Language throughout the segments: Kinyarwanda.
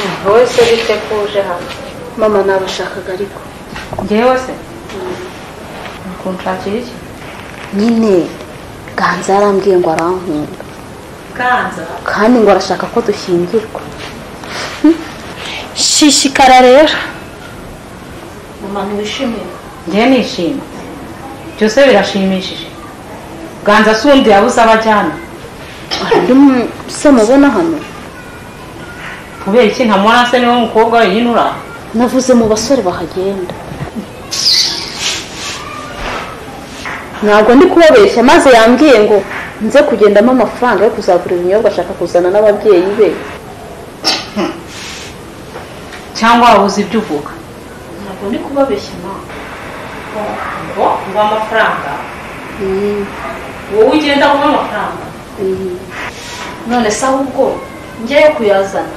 umuntu wese bite ko uje hano mama nabashakaga ariko njyewe se kunshakira iki nyine ganza yarambwiye ngo arankunda ganza kandi ngo arashaka ko dushyingirwa shishikara rero umuntu wishimiye njyewe nishima byose birashimishije ganza si undi yabuze abajyana hari se mubona hano kubera iki ntamubona se niwe mukobwa wenyine uraho navuze mu basore bahagenda ntabwo ndi kubabeshya maze yambwiye ngo nze kugendamo amafaranga yo kuzagura ibinyobwa ashaka kuzana n'ababyeyi be cyangwa wabuze ibyo uvuga ntabwo ndi kubabeshya nawe ngo nguha amafaranga wowe ugenda guha amafaranga none se ahubwo njyewe kuyazana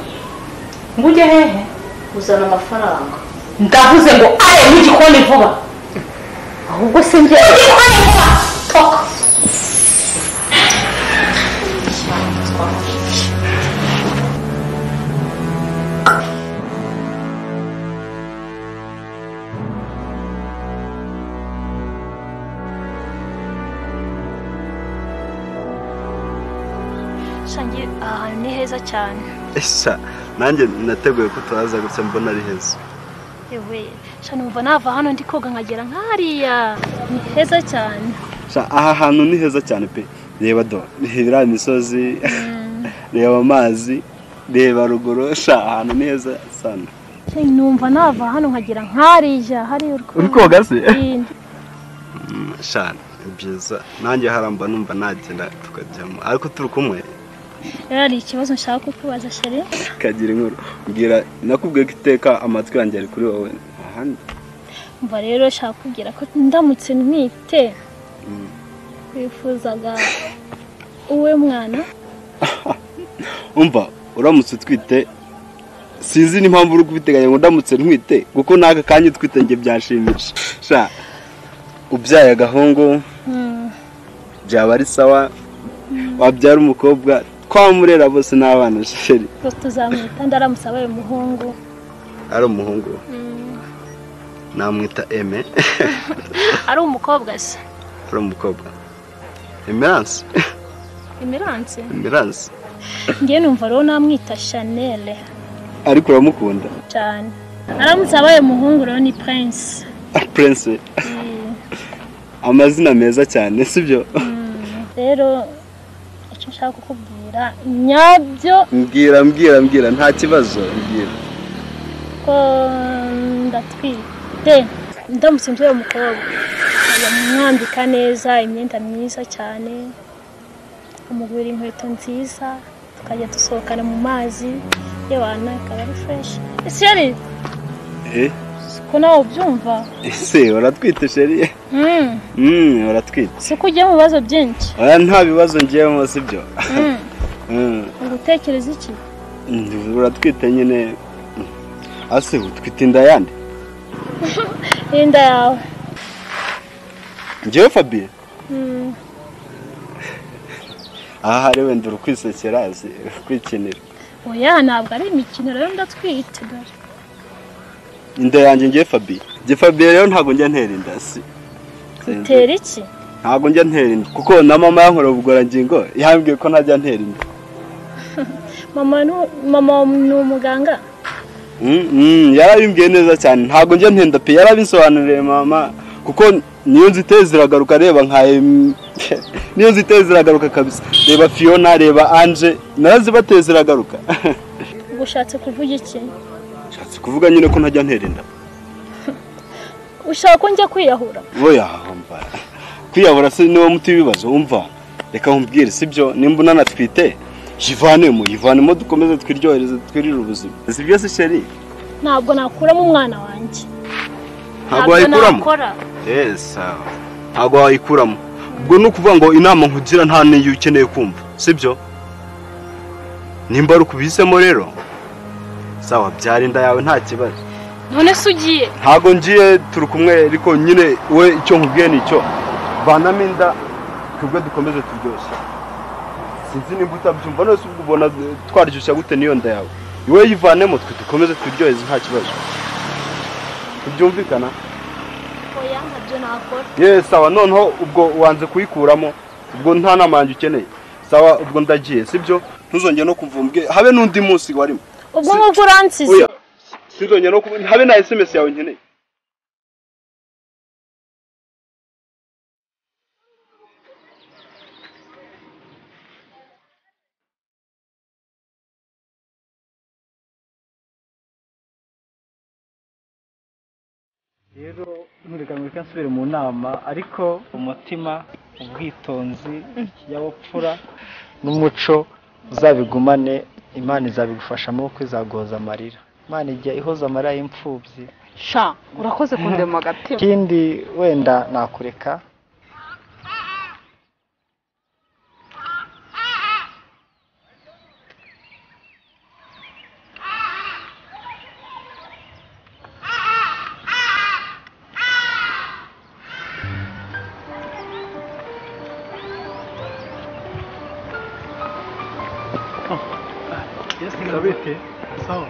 ngo ujye hehe uzana amafaranga ndavuze ngo aye mu gikoni vuba ahubwo se njye Sangi aha hantu ni heza cyane Esa nanjye nateguye ko turaza gutya mbona ari heza yewe sha numva nava hano ndi koga nkagera nk'hariya ni heza cyane Sha, aha hantu ni heza cyane pe reba do reba imisozi reba amazi reba ruguru sha ahantu ni heza sana Sha, numva nava hano nkagera nk'hariya hariya uri koga se sha ni byiza nanjye haramba numva nagenda tukajyamo ariko turi kumwe hari ikibazo nshaka kukubaza sheri kagira inkuru mbwira nakubwiye ko iteka amatwi yanjye ari kuri wowe ahandi mva rero nshaka kubwira ko ndamutse ntwite wifuzaga uwe mwana umva uramutse utwite sinzi n'impamvu uri kubiteganya ngo ndamutse ntwite kuko n'aka kanya utwite njye byashimisha sha ubyaye agahungu Mm. byaba ari sawa wabyara umukobwa twamurera bose n'abana sheri Gusa tuzamwita ndaramutse abaye umuhungu ari umuhungu namwita eme ari umukobwa se ari umukobwa emeranse imiranse emeranse ngewe numva rero namwita shanele ariko uramukunda cyane aramutse abaye umuhungu rero ni prince purense amazina meza cyane sibyo rero icyo nshaka kukubwira nyabyo mbwira mbwira mbwira nta kibazo mbwira ko ndatwite ndamutse ngiye umukobwa nkajya mwambika neza imyenda myiza cyane umugurira inkweto nziza tukajya dusohokana mu mazi yewana ikaba ari fureshi ese yari Eh, ko nawe ubyumva ese uratwite sheri Mm, Mm, uratwite si uko ujya mu bibazo byinshi oya nta bibazo ngiyemo si byo Mm, Mm, ugutekereza iki ndi- uratwite nyine Mm. ase utwite inda yandi n'inda yawe ngewe fabiye Mm, aha hari wenda uri kwisekera si kwikinira oya ntabwo ari imikino rero ndatwite dore inda yanjye ngewe fabiye nge fabiye rero ntabwo njya ntera inda si utera iki ntabwo njya ntera inda kuko na mama yankora ubugororangingo yambwiye ko ntajya ntera inda mama nu- mama ni umuganga Mm, mm, yarabimbwiye neza cyane ntabwo njya ntenda pe yarabisobanuriye mama kuko niyo nzite ziragaruka reba nka em- niyo nzite ziragaruka kabisa reba fiona reba anje narazibateye ziragaruka ubwo ushatse kuvuga iki nshatse kuvuga nyine ko ntajya ntera inda ushaka ko njya kwiyahura boya umva kwiyahura se niwo muti w'ibibazo umva reka nkubwire sibyo nimba unanatwite yivanemo yivanemo dukomeze twiryohereze twirire ubuzima sibyo se sheri ntabwo nakuramo umwana wanjye ntabwo wayikuramo sawa ntabwo wayikuramo ubwo ni ukuvuga ngo inama nkugira nta n'iyo ukeneye kumva sibyo nimba ari ukubihisemo rero sawa byara inda yawe nta kibazo none se ugiye ntabwo ngiye turi kumwe ariko nyine we icyo nkubwiye ni icyo vanamo inda twebwe dukomeze turyoshye sinzi nimba utabyumva nose ubwo ubona twaryoshya gute n'iyo nda yawe iwe yivanemo twe dukomeze twiryoheze nta kibazo tubyumvikana oya ntabyo nakora yewe sawa noneho ubwo wanze kuyikuramo ubwo nta nama yanjye ukeneye sawa ubwo ndagiye sibyo ntuzongere no kumva umbwe habe n'undi munsi warimo ubwo ngubwo uransize oya ntuzongere no kumva habe na esemesi yawe nkeneye rero nturekanwe ko nsubire mu nama ariko umutima ubwitonzi ikinyabupfura n'umuco uzabigumane imana izabigufashamo kuko izagoza amarira imana ijya ihoza amarira y'imfubyi sha urakoze kundema agatima ikindi wenda nakureka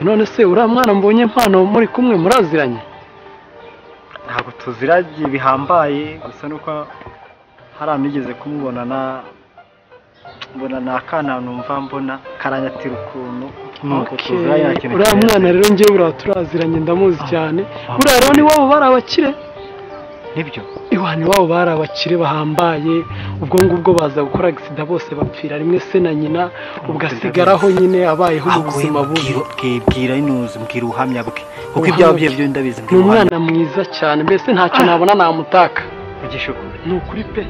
none se uriya mwana mbonye mpano muri kumwe muraziranye ntabwo tuziragiye bihambaye gusa nuko hari ahantu nigeze kumubona na mbona ni akana numva mbona karanyatira ukuntu nuko Okay. tuziranye nta kintu uriya kirenze. mwana rero ngewe buriya turaziranye ndamuzi cyane ah. buriya rero n'iwabo bari abakire nibyo iwani iwabo bari abakire bahambaye ubwo ngubwo baza gukora agisida bose bapfira rimwe se na nyina ugasigaraho nyine abayeho mu agoye buzima bubi mbwira bwibwira inuzi mbwira ubuhamya bwe kuko Ubuhamya ibyawe bwe. bye byo ndabizi ni mbwira ubuhamya umwana mwiza cyane mbese ntacyo nabona namutaka kugisha ukuri ni ukuri pe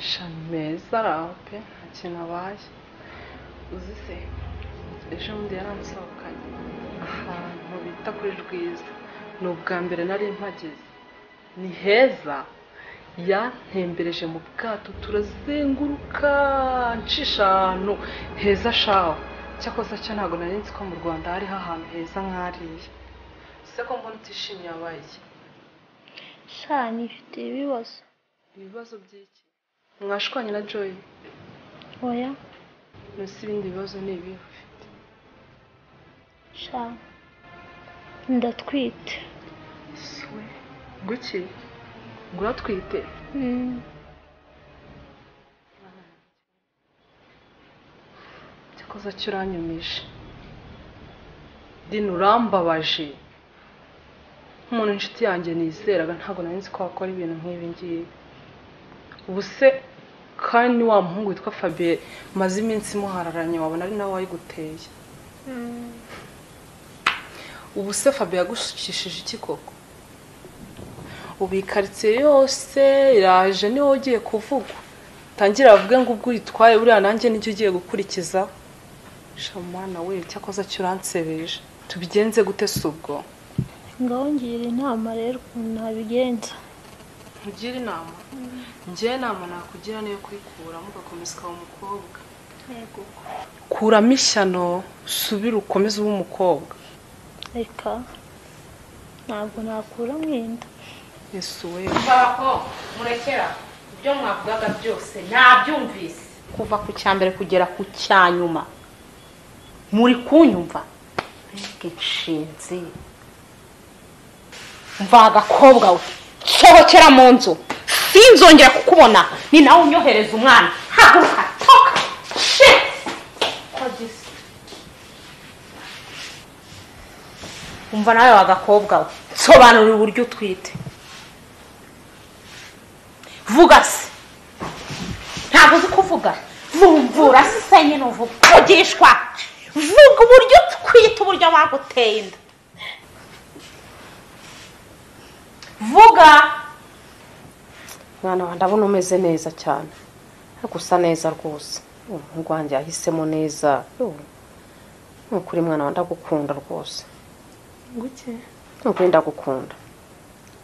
sha meza araho pe nta kintu abaye uzi se ejo bundi yaransohokanye ahantu bita kuri rwiza ni ubwa mbere nari mpageze ni heza yantembereje mu bwato turazenguruka ncisha ahantu heza shaho cyakoze cyo ntabwo nari nzi ko mu rwanda hariho ahantu heza nk'ariya se ko mbona utishimiye abaye iki? sha nifite ibibazo ibibazo by'iki mwashwanye na joy oya munsi ibindi bibazo ni ibihe ufite sha ndatwite swe guki ngo uratwite Mm, cyakoze cyo uranyumije dini urambabaje nk'umuntu inshuti yanjye nizeraga ntabwo nari nzi ko wakora ibintu nk'ibi ngibi ubu se kandi ni wa muhungu witwa fabiye maze iminsi muhararanye wabona ari nawe wayiguteye ubu se fabiye yagushishije iki koko ubu iyi karitsiye yose iraje niwe ugiye kuvugwa tangira bavuge ngo ubwo uyitwaye buriya nanjye nicyo ugiye gukurikizaho shamana we cyakoze cyo uransebeje tubigenze gute si ubwo ngaho ngira inama rero ukuntu nabigenza ntugire inama ngewe inama nakugira niyo kuyikuramo ugakomeza ukaba umukobwa kuramo ishyano usubire ukomeze ube umukobwa reka ntabwo nakura mwenda ese we ko murekera ibyo mwavugaga byose nabyumvise kuva ku cya mbere kugera ku cya nyuma muri kunyumva mbega inshinzi mva agakobwa we sohokera mu nzu sinzongera kukubona ni nawe unyohereza umwana haguruka toka shit kogisi umva nawe wa gakobwa we sobanura uburyo utwite vuga se ntabwo uzi kuvuga vumvura se nyine uvuga vugishwa vuga uburyo twita uburyo baguteye inda vuga mwana wanjye ndabona umeze neza cyane ariko usa neza rwose umuhungu wanjye yahisemo neza ni ukuri mwana wanjye ndagukunda rwose guke ni ukuri ndagukunda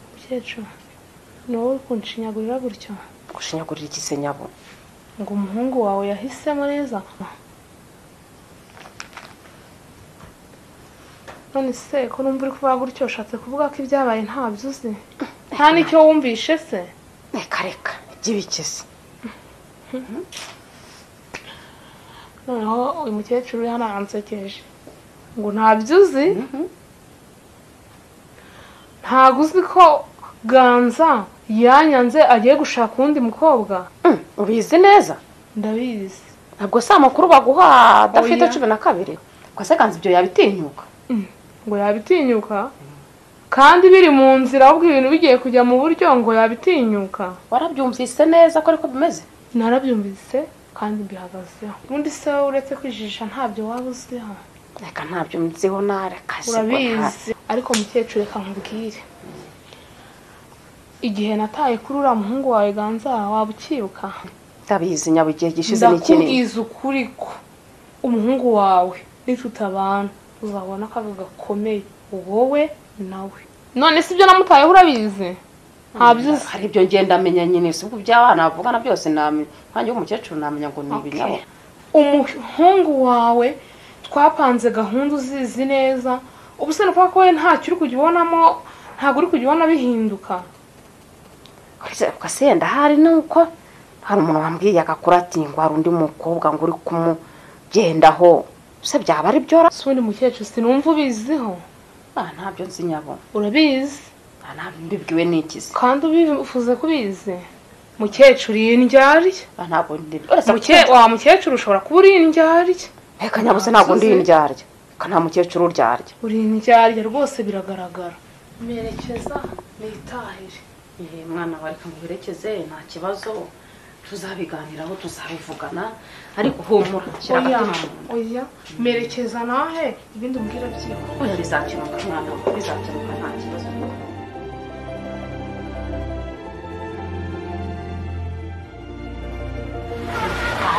umukecuru ni wowe uri kunshinyagurira gutyo gushinyagurira igisenyabo ngo umuhungu wawe yahisemo neza none se ko numva uri kuvuga gutyo ushatse kuvuga ko ibyabaye ntabyo uzi nta n'icyo wumvishe se reka reka by'ibikesi noneho uyu mukecuru uri hano aransekeje ngo ntabyo uzi ntabwo uzi ko ganza yanyanze agiye gushaka uwundi mukobwa ubizi neza ndabizi ntabwo si amakuru baguha adafite Oya. cumi na kabiri se kanzi ibyo yabitinyuka ngo yabitinyuka kandi biri mu nzira ahubwo ibintu bigiye kujya mu buryo ngo yabitinyuka warabyumvise neza ko ariko bimeze narabyumvise kandi mbihagazeho ubundi se wowe uretse kwijijisha ntabyo waba uziho reka ntabyo nziho nare kasi urabizi ariko mukecuru reka nkubwire igihe nataye kuri uriya muhungu wawe ganza waba ukibuka ndabizi nyabugihe gishize ni kinini ndakubwiza ukuri ko umuhungu wawe nicutabana uzabona akaga gakomeye wowe nawe none si ibyo namutayeho urabizi ntabyuzi hari ibyo ngenda amenya nyine si ubwo iby'abana bavugana byose namenya nkange w'umukecuru namenya ngo ni ibinyabo umuhungu wawe twapanze gahunda uzizi neza ubuse ni ukuvuga ko wowe ntacyo uri kujya ubonamo ntabwo uri kujya ubona bihinduka ugase yenda hari nuko hari umuntu wambwiye agakura ati ngo hari undi mukobwa ngo uri kumugendaho se byaba ari byo ra si ubundi mukecuru sinumva ubiziho Ah, ntabyo nzi nyabo urabizi Ah, ntabyo mbibwiwe n'ikizi kandi ubifuze kubizi mukecuru iyi ndyarya Ah, ntabwo ndi uretse Muke- wa mukecuru ushobora kuba uri indyarya reka nyabuze ntabwo ndi indyarya reka nta mukecuru uryarya uri indyarya rwose biragaragara merekeza nitahire Eh, mwana wa reka nguherekeze nta kibazo tuzabiganiraho tuzabivugana ariko humura shyira oya agatima oya merekeza nahe ibindi umbwira byihuse oya bizakemuka mwana wa bizakemuka nta kibazo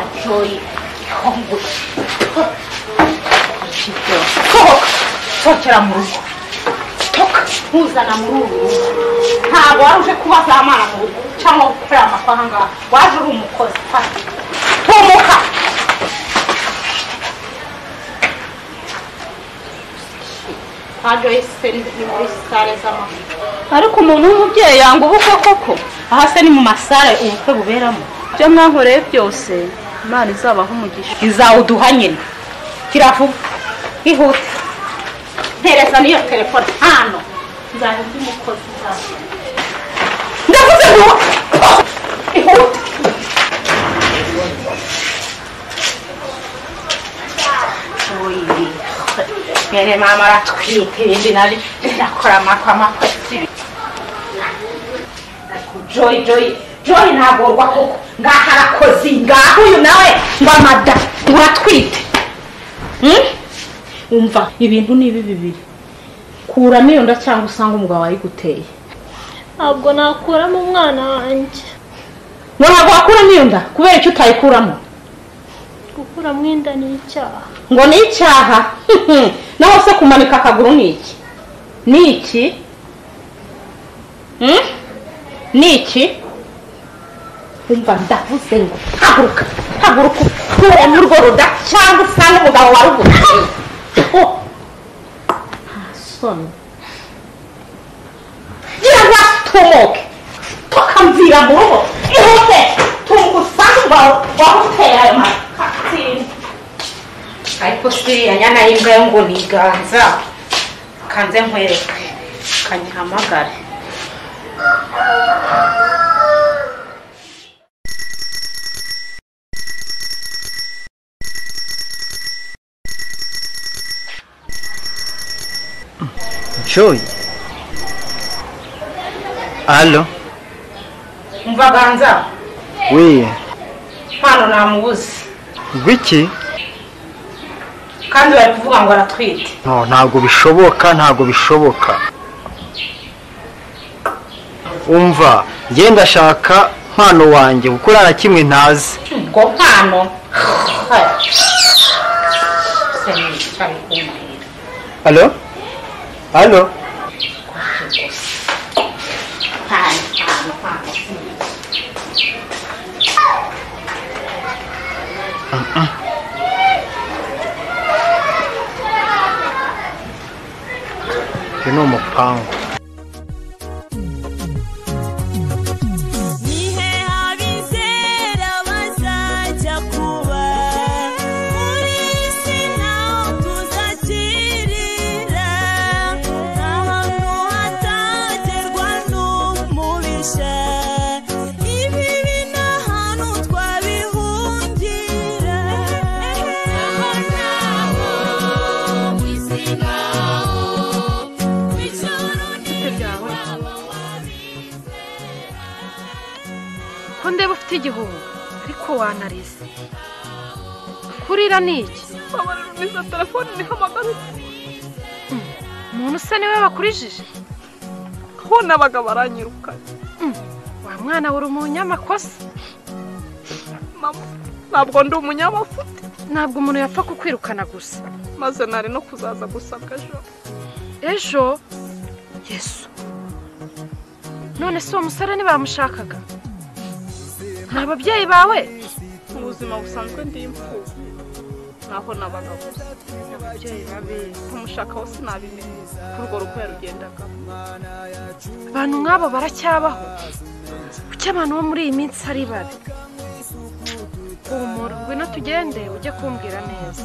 ajoyi ihongo sohoka sokera mu rugo sohoka ntuzana muri uru rugo ntabwo wari uje kubaza amana mu rugo cyangwa gukorera amafaranga waje uri umukozi fata tumuka ntabwo yise ni muri sale z'amafoto ariko umuntu w'umubyeyi yanga ubukwe koko aha se ni mu masare ubukwe buberamo ibyo mwankoreye byose imana izabaho umugisha izawuduha nyine kiravuga ihute ntereza n'iyo telefone hano nzajya undi mukozi uzaza ndavuze ngo ihute Oyi. Mwene mama aratwite ibindi nari ndakora amakwa amakwa sibi. Ariko Joy Joy Joy ntagorwa koko ngaha arakoze ngaha uyu nawe ngo amada uratwite. Hmm? Umva ibintu ni ibi bibiri. Kuramo iyo nda cyangwa usanga umugabo wayiguteye. ntabwo nakuramo umwana wanjye Ngo ntabwo wakuramo iyo nda kubera icyo utayikuramo. gukuramo inda ni icyaha ngo ni icyaha naho se kumanika akaguru ni iki ni iki Hmm? ni iki umva ndavuze ngo haguruka haguruka ukure muri urwo ruda cyangwa usange umugabo waruguteye ntasoni gira ngo atumuke tukamvira mu rugo ihute tumuka usange umugabo waruguteye ayo makatsi ariko siriya nyana y'imbwa yo ngo ni iganza kanze nkwereke kanyihamagare Joy alo umva ganza we hano namubuze rw'iki kandi bari kuvuga ngo aratwite no ntabwo bishoboka ntabwo bishoboka umva njye ndashaka mpano wanjye kuko uriya kimwe ntazi ubwo mpano se nicaye ku mahera alo mpano alo mpano mpano uyu ni umupangu Ni he habizera bazajya kuba ko ndeba ufite igihunga ariko wanarize kurira ni iki babarira umwiza telefone nihamagaritse umuntu usa niwe bakurijije aho nabaga baranyirukanye wa mwana wari umunyamakosa mama ntabwo ndi umunyamafuti ntabwo umuntu yapfa kukwirukana gusa maze nari no kuzaza gusabwa ejo ejo yesu none si uwo musore ntibamushakaga nta babyeyi bawe mu buzima busanzwe ndi imfubyi naho nabaga gusa ababyeyi babi kumushakaho sinabimenye ko urwo rugo yarugendaga abantu nk'abo baracyabaho kuki abantu bo muri iyi minsi ari babi humura ngwino tugende ujye kumbwira neza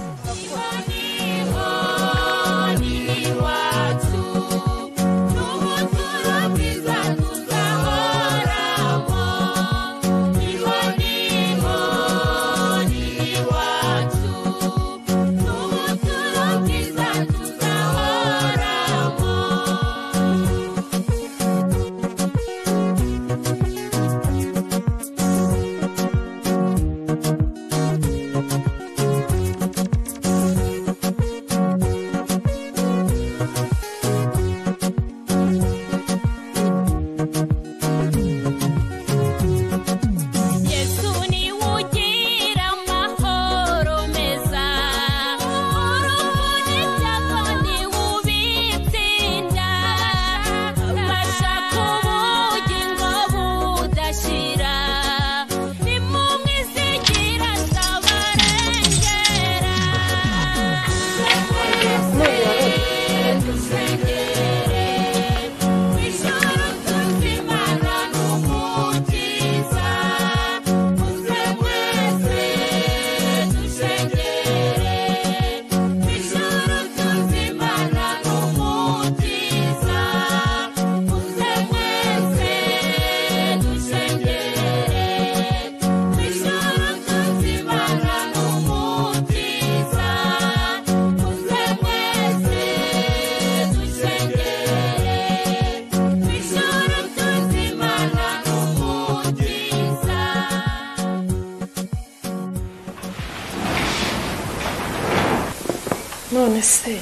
none se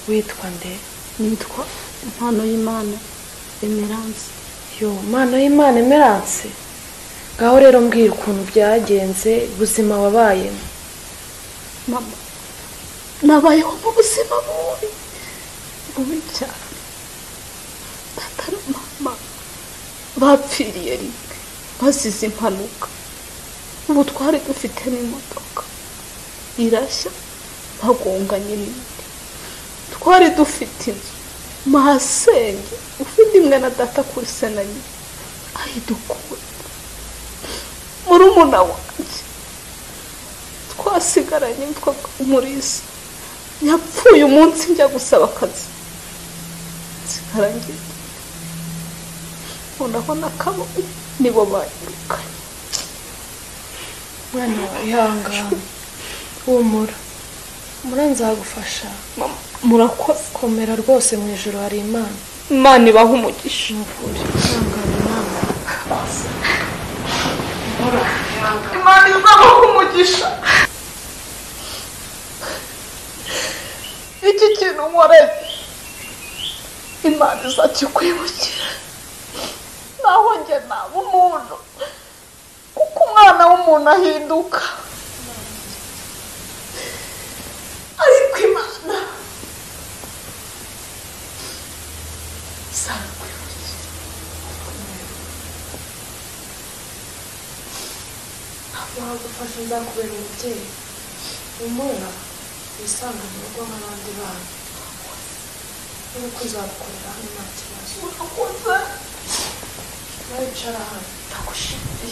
witwa nde nitwa impano y'imana emeranse yo mana y'imana emeranse ngaho rero mbwira ukuntu byagenze ubuzima wabayemo mama nabayeho mu buzima bubi bubi cyane data na mama bapfiriye rimwe bazize impanuka ubu twari dufite n'imodoka irashya bagonganye n'indi twari dufite inzu masenge ufite imwe na data kuri se na nyina ayidukunda murumuna wanjye twasigaranye yitwa muriza yapfuye umunsi njya gusaba akazi nsigaranye noneho nakabo nibo banyirukanye mwana wawe ihangane humura muranzagufasha murakoze komera rwose mu ijoro hari imana imana ibaha umugisha muvure imana izabaha umugisha iki kintu nkoreye imana izakikwibukira naho njye naba umuntu kuko umwana w'umuntu ahinduka ariko imana izabikwibukira ntabwo wagufasha nzakubera umubyeyi umwana wisangane urugo nk'abandi bana nuko uzabukorera hano nta kibazo urakoze nawe wicara hano ndagushimiye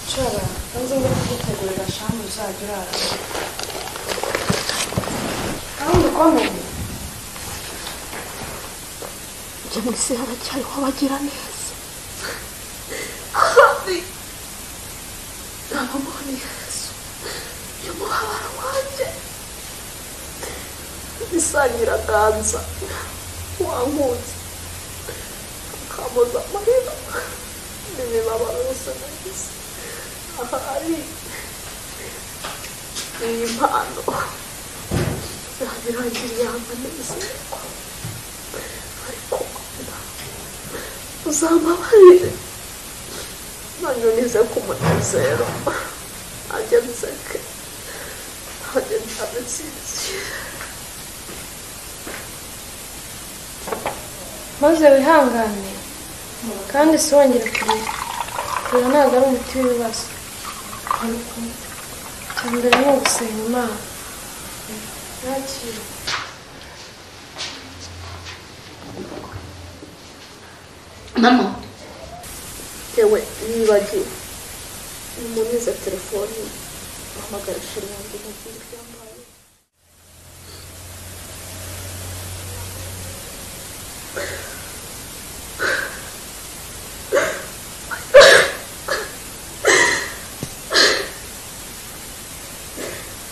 wicara maze ngo kugutegurira shamu uzajya uraramo kandi ukomeye njye mu isi haracyariho abagira neza kandi nabamoni yesu y'umuhabara wanjye isangiraganza wankunze ukampoza amarira imibabaro yose nagize ahari iyi mpano zabirangiriye amanezerwa ariko mama uzambabarire nanyunize ku munezero nanjye nseke nanjye ntabe nsinzire maze wihangane kandi si wongere kurira kurira ntabwo ari umuti w'ibibazo ariko icya mbere ni ugusenga imana yakira mama yewe nibagiwe nimunize telefoni uhamagara ishuri yanjye mubwire ibyambaye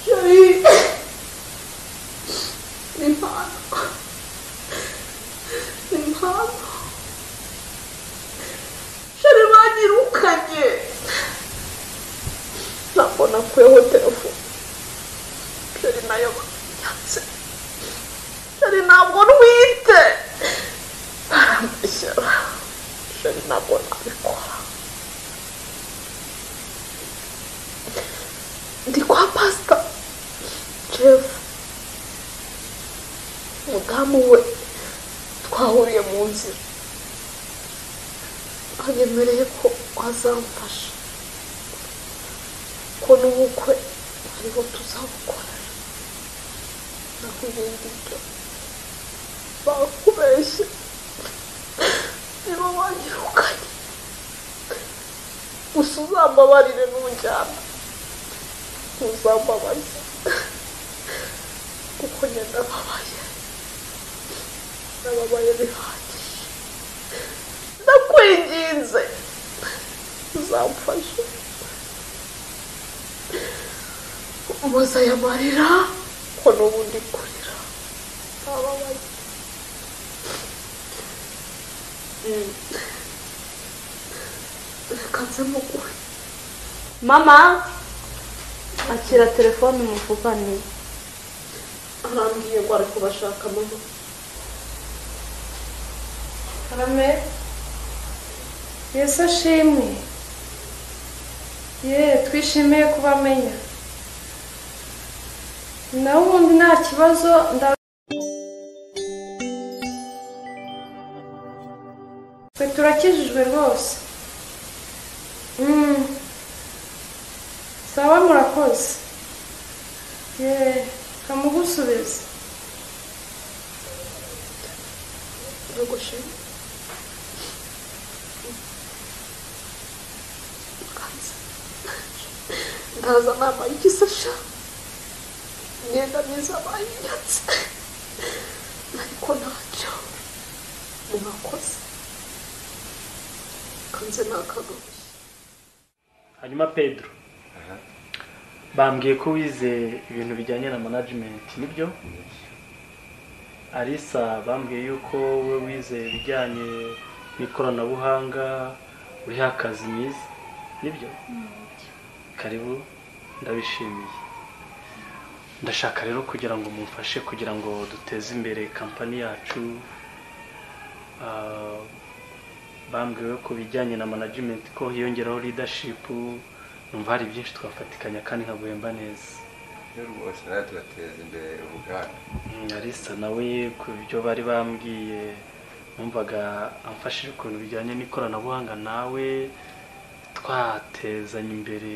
Chéri ni impano ni impano Chéri banyirukanye ntabwo nakuyeho telefone Chéri nayo banyatse Chéri ntabwo ntwite barambishyura Chéri ntabwo nabikora ndi kwa pasita jefu umudamu we twahuriye mu nzira anyemereye ko azamfasha ko n'ubukwe ariho tuzabukorera naho ibindi byo bakubeshye niba wanyirukanye gusa uzambabarire n'ujyana uzambabaza kuko njye ndababaye ndababaye bihagije ndakwinginze uzamfashe umuza amarira ko n'ubundi kurira ndababaye Mm. reka nze muguhe mama akira telefone muvugane arambwiye ngo ari kubashaka mama karame yesu ashimwe ye twishimiye kuba amenya nawe ubundi nta kibazo nda twe turakijijwe rwose Mm. sawa murakoze ye kamugusubiza ndagushimye Ndaza. ndaza nambaye igisasha imyenda myiza bayinyatse ariko ntacyo mwakoze kanze ni akagoye hanyuma pedro bambwiye ko wize ibintu bijyanye na manajimenti nibyo arisa bambwiye yuko we wize ibijyanye n'ikoranabuhanga uriho akazi mwiza nibyo karibu ndabishimiye ndashaka rero kugira ngo mumfashe kugira ngo duteze imbere kampani yacu Ah, bambwiwe ku bijyanye na management ko hiyongeraho leadership numva hari byinshi twafatikanya kandi nkaguhemba neza iyo rwose nawe turateza imbere ubuganda Mm, arisa nawe ku byo bari bambwiye numvaga amfashije ukuntu bijyanye n'ikoranabuhanga nawe twatezanya imbere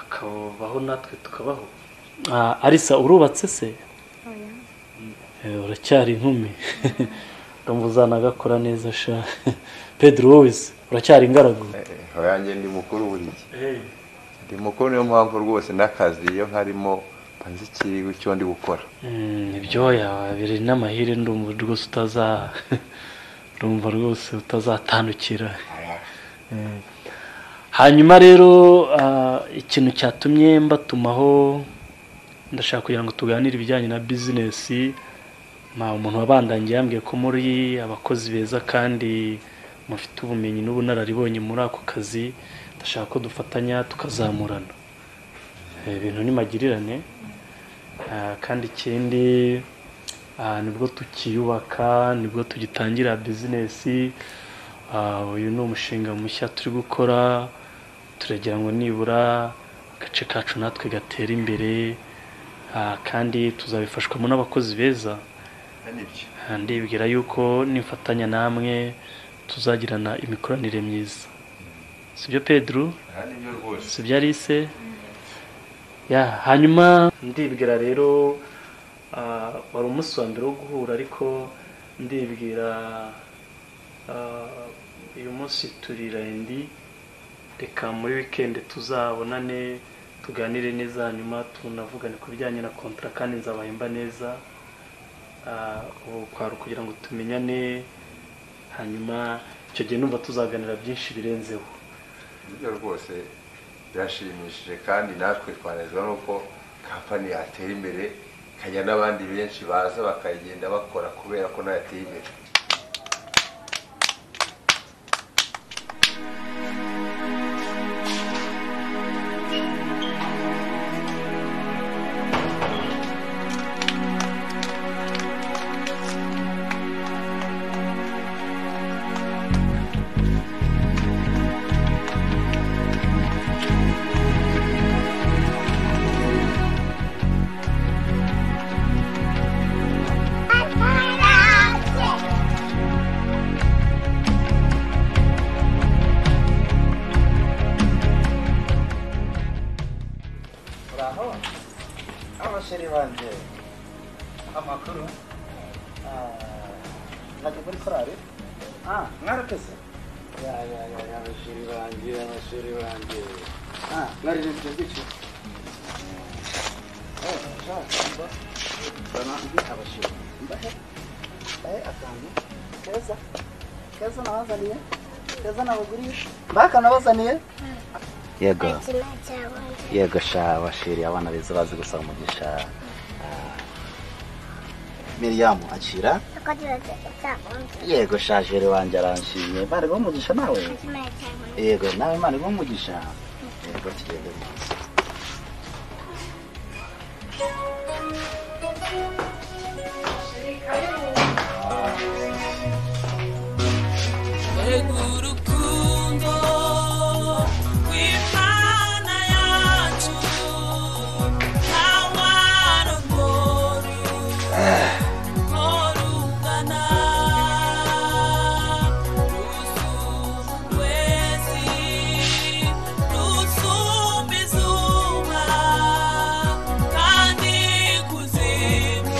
akabaho natwe tukabaho Ah, arisa urubatse se oya Eh, uracyari inkumi ndumva uzanagakora neza sha pedro wowe se uracyari ingaragu orange ndi mukuru buri gihe Eh, ndi mukuru niyo mpamvu rwose n'akazi iyo nkarimo mbanza ikiriwe icyo ndi gukora mm, ibyoya biri n'amahire ndumva rwose utaza ndumva rwose utazatandukira Eh, hanyuma rero ah, ikintu cyatumye mbatumaho ndashaka kugira ngo tuganire ibijyanye na bizinesi Ma- umuntu wabandangiye yambwiye ko muri abakozi beza kandi mufite ubumenyi n'ubunararibonye muri ako kazi ndashaka ko dufatanya tukazamurana Eh, ibintu ni magirirane Ah, kandi ikindi ah, nibwo tukiyubaka nibwo tugitangira bizinesi Ah, uyu ni umushinga mushya turi gukora turagira ngo nibura agace kacu natwe gatera imbere Ah, kandi tuzabifashwamo n'abakozi beza Ah, ndibwira yuko nimfatanya namwe tuzagirana imikoranire myiza sibyo pedro nibyo rwose sibyo arise ya hanyuma ndibwira rero ah, wari umunsi wa mbere wo guhura ariko ndibwira ah, uyu munsi turi rendi reka muri wikendi tuzabonane tuganire neza hanyuma tunavugane ku bijyanye na kontara kandi nzabahemba neza Ah, ubu kwari kugira ngo tumenyane hanyuma icyo gihe numva tuzaganira byinshi birenzeho nibyo rwose birashimishije kandi natwe twanezwa nuko kampani yatera imbere ikajya n'abandi benshi baza bakayigenda bakora kubera ko nayo yateye imbere uraho abasore banjye amakuru ntajya muri korari ah mwarateze ya ya ya ya abasore banjye abasore banjye ah mwaririmbye gutyo abasore mbahe mbahe akantu keza keza nabazaniye keza nabagurije mbahe akantu nabazaniye yego yego sha bashiri abana beza bazi gusaba umugisha miriyamu akira yego sha jere wanjye aranshimye bari guha umugisha nawe yego nawe imana iguha umugisha yego tugende neza urukundo rw'imana yacu ntawara ngoru ngorungana ruzumwezi ruzumba izuba kandi kuzimu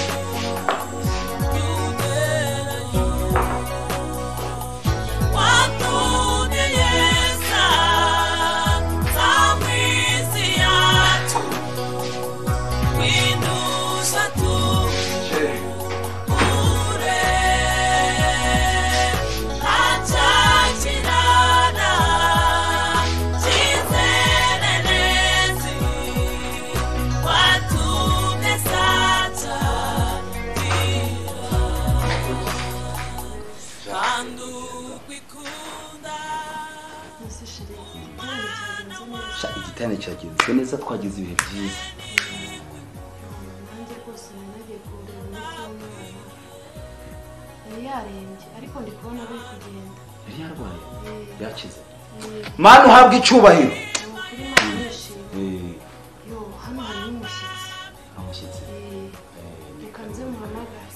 Watunye yeza zamwizi yacu kwinduza tuje kure acakirana cyizererezi watumye saca kandi sha igitanda cyagenze neza twagize ibihe byiza nanjye rwose nanagiye kundeba muri cyumweru yari yarembye ariko ndi kubona ari kugenda yari yarwaye yakize mani uhabwa icyubahiro kuri mama yishimye Eh, yo hano hari n'umushyitsi amushyitsi reka nze muhamagare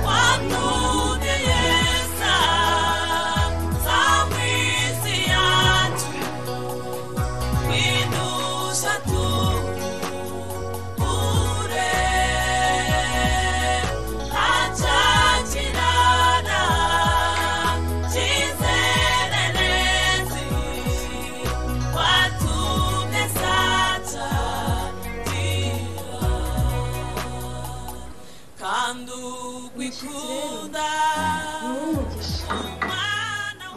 Watunye yeza kandi ugwikunda ni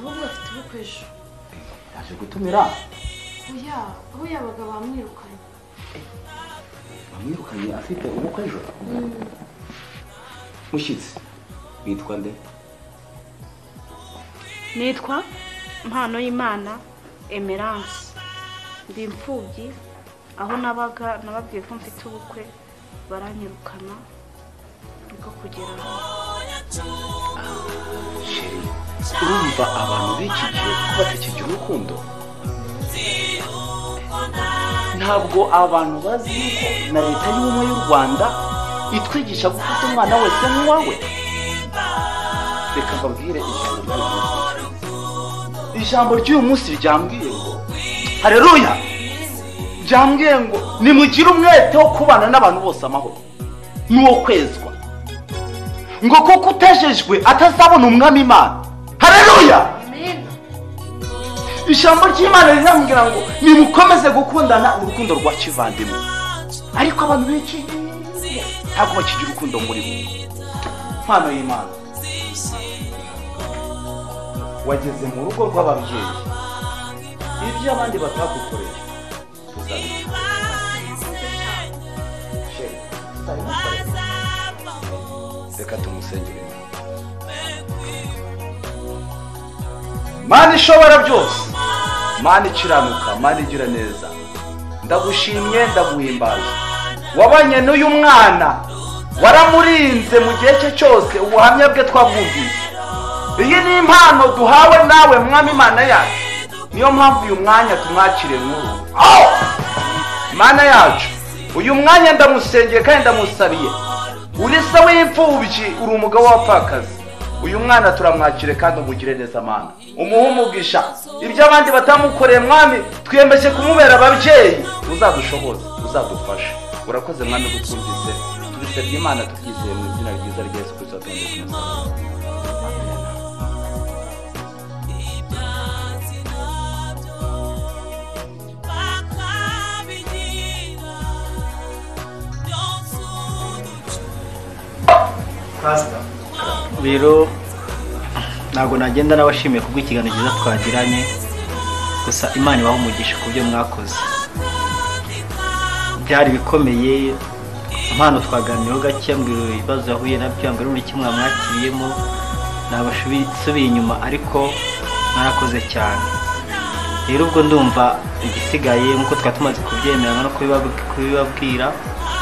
wowe mugisha ahubwo afite ubukwe ejo yaje gutumira Oya, aho yabaga bamwirukanye bamwirukanye afite ubukwe ejo mushyitsi witwa nde nitwa mpano y'imana emerance ndi imfubyi aho nabaga nababwiye ko mfite ubukwe baranyirukana niko kugera sheri urumva abantu b'iki gihe batakijya urukundo ntabwo abantu bazi yuko na leta y'ubumwe y'u rwanda itwigisha gufata umwana wese nk'uwawe reka mbabwire ijambo ry'uyu munsi ijambo ry'uyu munsi ryambwiye ngo hareruya ryambwiye ngo nimugire umwete wo kubana n'abantu bose amahoro n'uwo kwezwa ngo kuko utejejwe atazabona umwami imana hareruya ijambo ry'imana rirambwira ngo nimukomeze gukundana urukundo rwa kivandimwe ariko abantu benshi ntabwo bakigira urukundo muri bo mpano y'imana wageze mu rugo rw'ababyeyi ibyo abandi batagukoreye tuzabikora Sheri, tuzabikora. reka tumusengere mana ishobora byose mana ikiranuka mana igira neza ndagushimye ndaguhimbaza wabanye n'uyu mwana waramurinze mu gihe cye cyose ubuhamya bwe twabwumvise iyi ni impano duhawe nawe mwami imana yacu niyo mpamvu uyu mwanya tumwakire nkuru Oh! mana yacu uyu mwanya ndamusengeye kandi ndamusabiye uri se w'imfubyi uri umugabo w'abapfakazi uyu mwana turamwakire kandi umugire neza amana umuhe umugisha ibyo abandi batamukoreye mwami twiyemeje kumubera ababyeyi uzadushoboze uzadufashe urakoze mwami gutwumvise tubisabye imana tubyizeye mu izina ryiza rya yesu kirisito tundi kumusaba pasita rero ntabwo nagenda n'abashimiye kubwo ikiganiro cyiza twagiranye gusa imana ibaha umugisha ku byo mwakoze byari ibikomeye impano twaganiriyeho gake mbwira ibibazo yahuye nabyo mbwira buri kimwe mwakiriyemo ntabasubiye inyuma ariko mwarakoze cyane rero ubwo ndumva igisigaye nk'uko twari tumaze kubyemera no kubibabwira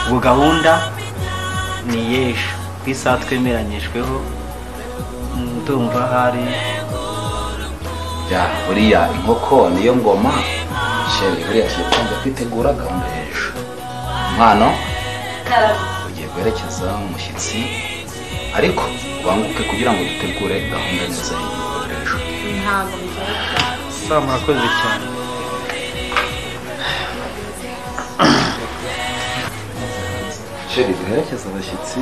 ubwo gahunda ni y'ejo ku isaha twemeranyijweho ndumva hari ya buriya inkoko niyo ngoma sheri buriya tugiye kubanza kwitegura gahunda y'ejo umwana ugiye guherekeza umushyitsi ariko ubanguke kugira ngo dutegure gahunda neza y'igikorwa ejo ntabwo bigaragara saa murakoze cyane sheri duherekeza abashyitsi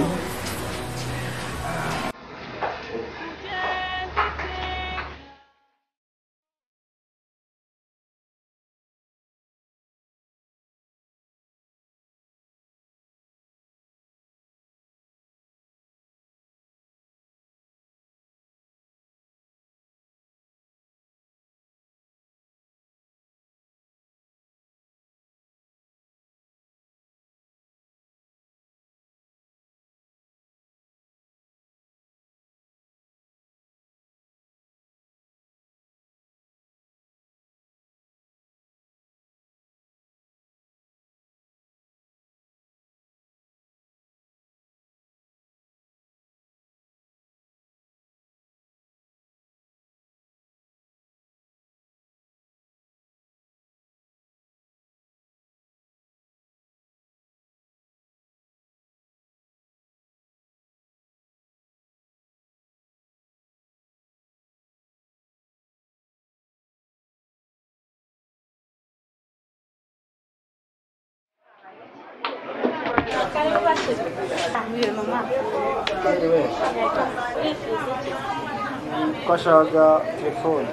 twashakaga telefone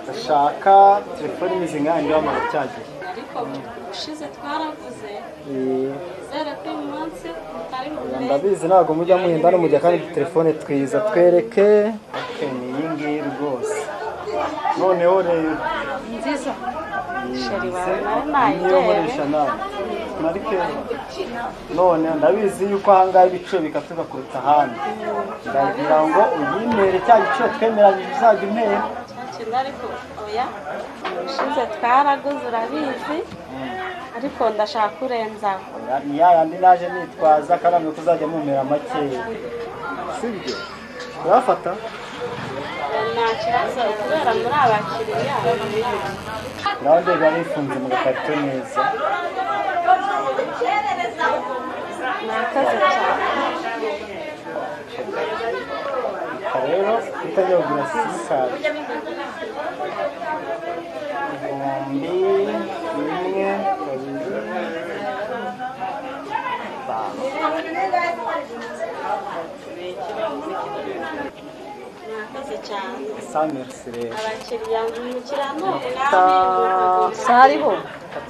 ndashaka telefone imeze nk'aho ndiho amara cyagiye ariko ushize twaravuze Eh, zera ko uyu munsi ndabizi ntabwo mujya muhinda hano mujya kandi telefone twiza twereke okay, ni iyi ngiyi rwose noneho rero nziza sheri se, niyo nkoresha bawe nawe marike none ndabizi yuko ahangaha ibiciro bikatuka kuruta ahandi ndagira ngo unyimere cya giciro twemeranyije uzajya umpera kintu ariko oya ubushize twaraguze urabizi ariko ndashaka kurenzaho ni ya yandi naje nitwaza kandi ko uzajya mumera makeya sibyo urafata nta kibazo kubera muri abakiriya nawe ndebe bifunze mu gakarito neza nakaze cyane rero kutajya kugura simukadi igihumbi rimwe kabiri itanu nakaze cyane samerisi rero abakiriya mukiranuke Ta- hariho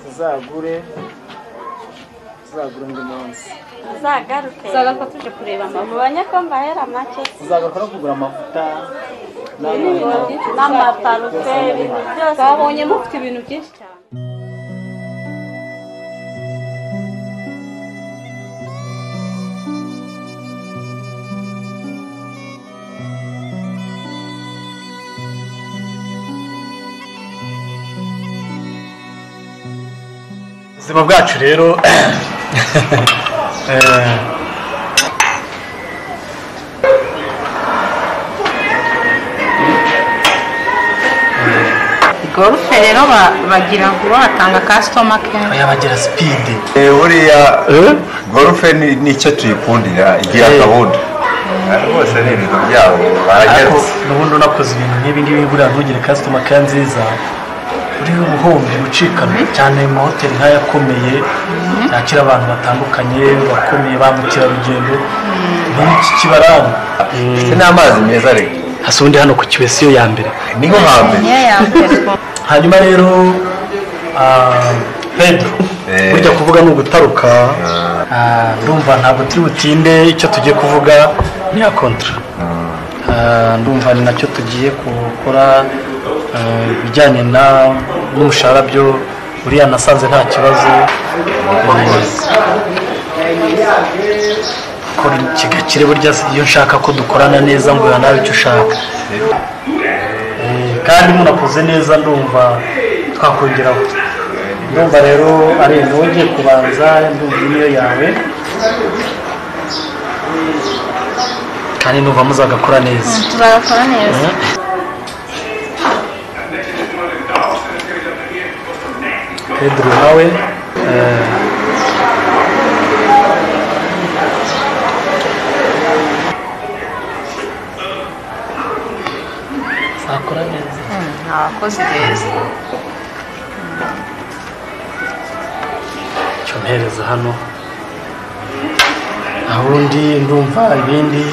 tuzagure tuzagure undi munsi uzagaruke uzagaruka tuje kureba mama ubonye ko mbahera make tuzagaruka no kugura amavuta n'ibintu byinshi n'amaparufe ibintu byose twabonye mufite ibintu byinshi cyane ubuzima bwacu rero eh, gorufe rero bagira vuba batanga kasitoma kenshi bagira sipidi buriya gorufe ni nicyo tuyikundira igira gahunda rwose ni ibintu byabo ariko baragetse nubundi unakoze ibintu nk'ibi ngibi buriya ntugire kasitoma ka nziza uriho ubuhumbi ucikana cyane mu mahoteli nk'ayakomeye yakira abantu batandukanye bakomeye ba mukerarugendo nk'iki kibaranga ndetse n'amazi meza rero hasi ubundi hano ku kibesiyo ya mbere niho hambere hanyuma rero ah, pedro burya kuvuga ni ugutaruka Ah, ndumva ntabwo turi butinde icyo tugiye kuvuga ni ya kontra Ah, ndumva ni nacyo tugiye gukora ah, ibijyanye na- n'umushahara byo uriya nasanze nta kibazo kora kigakire burya iyo nshaka ko dukorana neza ngo uyu nawe icyo ushaka Eh, kandi munakoze neza ndumva twakongeraho ndumva rero ari wowe ugiye kubanza ndumva iyi niyo yawe kandi ndumva muzagakora neza tuzagakora neza pedro nawe eh, zakora neza abakozi beza cyo mpereza hano ahundi ndumva ibindi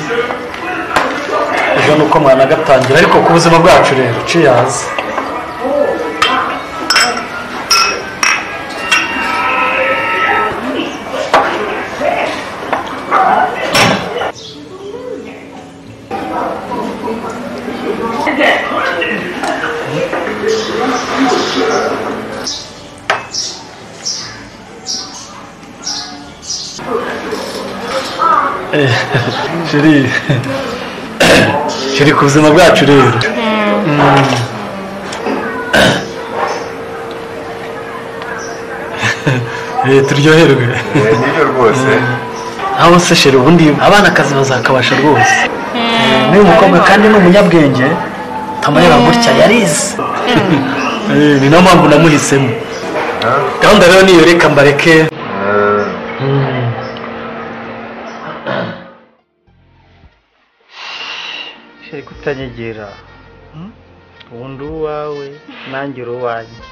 ejo ni uko mwanagatangira ariko ku buzima bwacu rero ciyazi Eh, sheri sheri ku buzima bwacu rero Mm. Eh, turyoherwe nibyo rwose aho se sheri ubundi abana akazi bazakabasha rwose n'uyu mukobwa kandi ni umunyabwenge tamureba gutya yarize Eh, ni nayo mpamvu namuhisemo gahunda rero niyo reka mbareke Mm. sheri kutanyegera ubundi uwawe nanjye uri uwanjye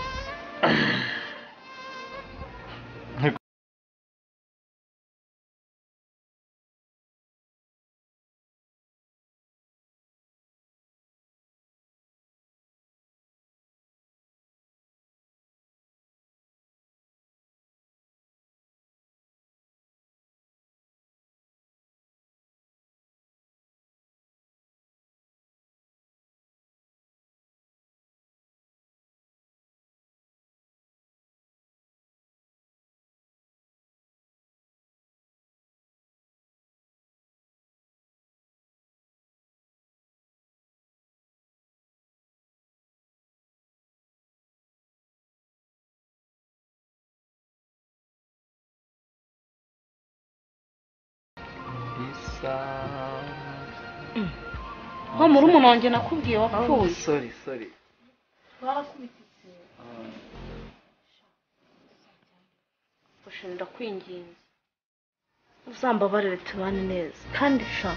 nko muri umuntu wanjye nakubwiye wapfuye sori sori barakubitse ufashe ndakwinginze uzambabarire tubane neza kandi sha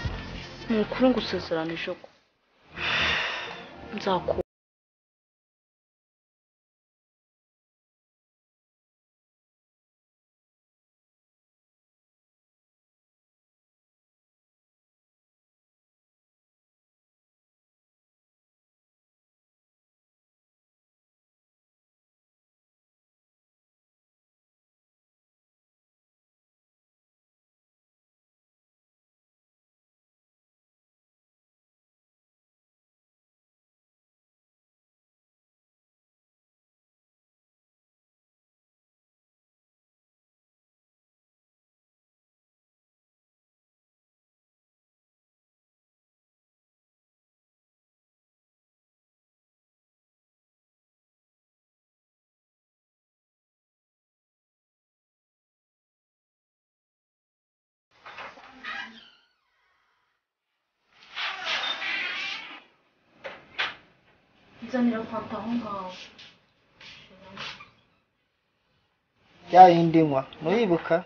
ni ukuri ngusezeranije ko nzakubona nzanira fanta aho ngaho ya yindi nywa ntuyibuka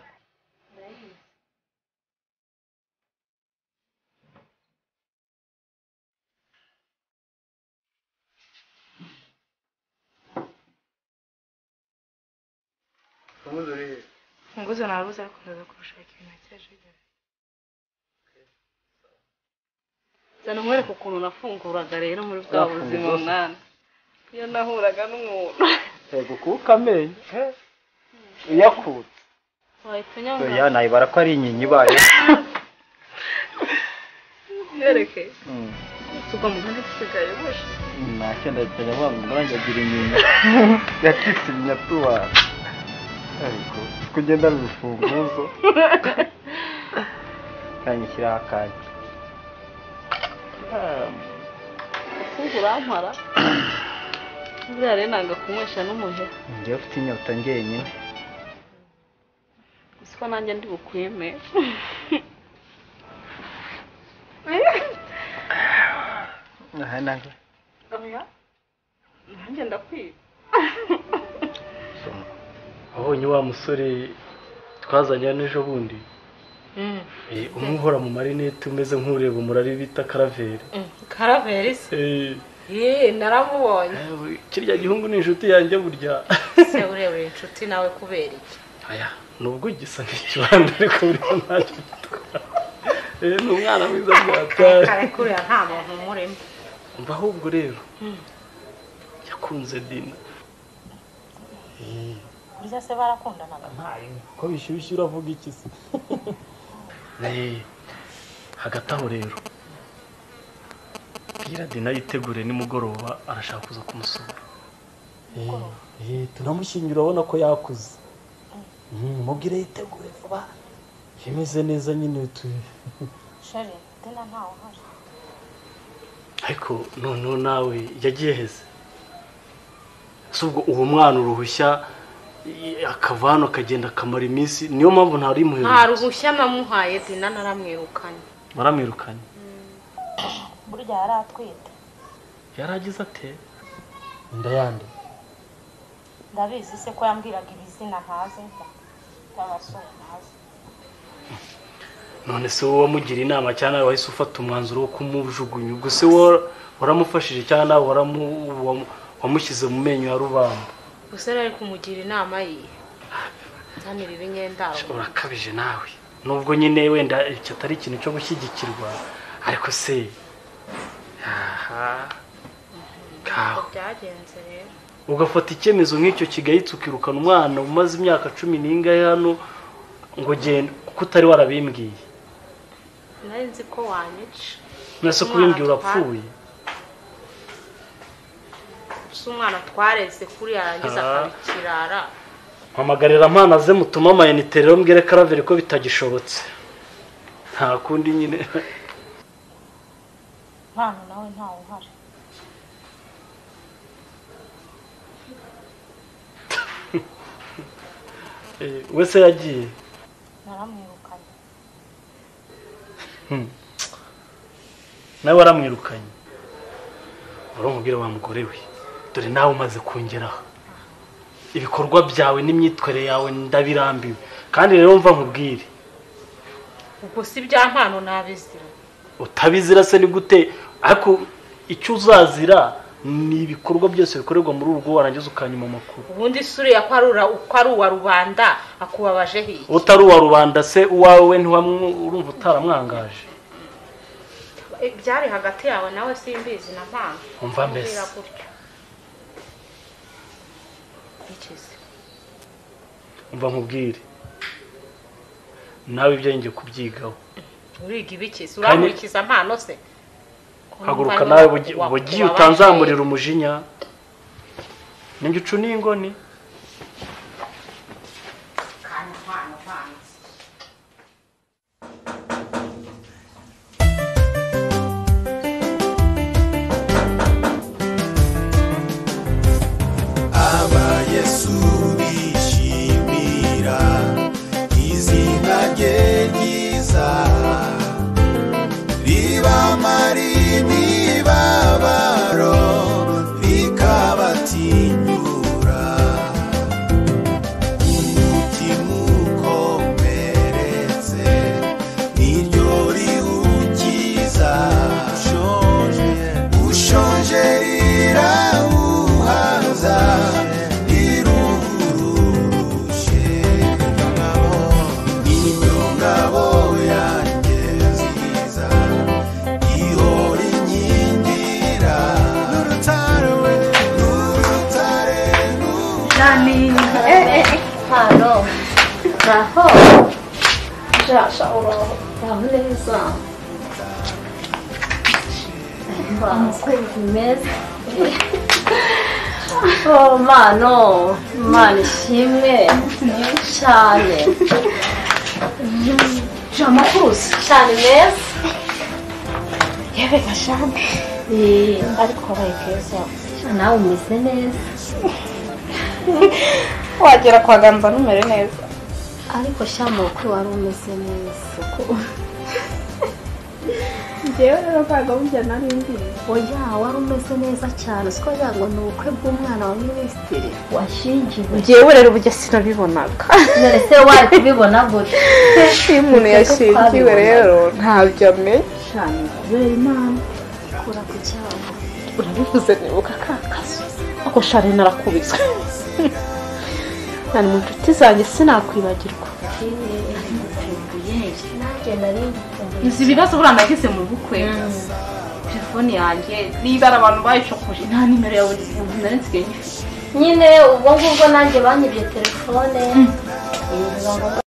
ubundi urihe funguzo narubuze ariko ndaza kurushaka ibintu cyashigeze zana nkwereke ukuntu nafunguraga rero muri bwa Wafungura buzima zose? mwana iyo nahuraga n'umuntu yego kuka amenyo he uyakura wahita ya unyanga nayibara ko ari inyinya ibaye nkwereke tugwa mu mpande dusigaye buja ntacyo ndahita nyabanga umwanya agira inyinya yacitse inyatuba ariko kugenda ari urufunguzo kanyishyiraho akanyu ufunga urampara buriya rero nanga kunywesha n'umuheha njyewe ufite inyota njyenyine gusa ko nanjye ndi bukwime aha naho oya nanjye ndakwiba wabonye wa musore twazanye hano ejo bundi Eh, umwe uhora mu marinete umeze nk'ureba umurari bita karaveri karaveri se Eh, yeee naramubonye kirya gihungu ni inshuti yanjye burya se urebera inshuti nawe kubera iki aya nubwo gisa nk'ikibanda ariko burya ntacyo gitwara Eh, ni umwana mwiza kare byatari kuriya nta muntu umurimo mva ahubwo rero yakunze dina burya se barakundanaga ko bishyushye uravuga iki se Eh, hagati aho rero bwira dina yitegure nimugoroba arashaka kuza kumusura turamushyingira urabona ko yakuze Mm, mubwire yitegure vuba imeze neza nyine tu- sheri dina ntawe uhari ariko noneho nawe yagiye heze si ubwo uwo mwana uruhushya i- akava hano akagenda akamara iminsi niyo mpamvu ntari nta muheruka ruhushya namuhaye dina naramwirukanye baramwirukanye burya yari atwite yari agize ate inda yande ndabizi se ko yambwiraga ibizina ntazi by'abasore ntazi none se wowe wamugira inama cyangwa nawe wahise ufata umwanzuro wo kumujugunya ubwo se wa- waramufashije cyangwa nawe waramu- wamu- wamushyize mu menyo ya rubamba gusa yari ari kumugira inama ye zanira ibinyendaro urakabije nawe nubwo nyine wenda icyo atari ikintu cyo gushyigikirwa ariko se aha kaho byagenze rero ugafata icyemezo nk'icyo kigayitse ukirukana umwana umaze imyaka cumi n'ingahe hano ngo genda kuko utari warabimbwiye nari nzi ko wanyica nase kubimbwira urapfuye gusa umwana twareze kuri yarangiza Ah. akaba ikirara mpamagarira mpana ze mutuma amayinite rero mbwire karaveri ko bitagishobotse nta kundi nyine mpano nawe ntawe uhari Eh, we se yagiye naramwirukanye nawe waramwirukanye uramubwira wa mugore we dore nawe umaze kongeraho ibikorwa byawe n'imyitwarire yawe ndabirambiwe kandi rero mva nkubwire ubwo si bya mpano nabizira utabizira se ni gute ariko icyo uzazira ni ibikorwa byose bikorerwa muri urwo warangiza ukanyuma amakuru ubundi isura ya ko ari ura- uko ari uwa rubanda akubabaje hiye utari uwa rubanda se uwawe ntiwamwu- urumva utaramwangaje ibyari hagati yawe nawe simbizi na mpano Umva mbese. Kumbwira gutyo. Bikize. umva nkubwire nawe ibyo ngiye kubyigaho uriga ibikizi uramurikiza mpano se haguruka Umva nawe niba bugi- wa- wababaje. bugiye utanzamurira umujinya ningicu n'ingoni abayesu bishimira izina rye ryiza ribamara imibabaro rikabatinyura umutima ukomeretse niryo riwukiza ushonje ushonje rirawuhaza riruhurushe ngabo niryo ngabo yanjye nziza ihora inkingira n'urutare we n'urutare nani hano naho jasha uraho uraho neza umukunzi meza oh mano mana ishimwe cyane jama kurusi cyane meza yewe gashami ariko wabaye keza nawe umeze neza wagera kwa ganza numere neza ariko shyamo ko wari umeze neza ko njyewe rero ntabwo burya nari mbizi oya wari umeze neza cyane siko wagira ngo ni ubukwe bw'umwana wa minisitiri washingiwe njyewe rero ubujya sinabibonaga none se wari kubibona gute iyo umuntu yashingiwe rero ntabyo amenya cyane kubera imana kura ku cyaha urabivuze nibuka ka kazu ako shari narakubiswe nari mu nshuti zanjye sinakwibagirwa nanjye nari mbikumbuye nzi ibibazo buriya nagize mu bukwe telefone yanjye n'ibara abantu bayicokoje nta nimero yawe nari nsigaye nyifite nyine ubwo ngubwo nanjye banyibye telefone biba ngombwa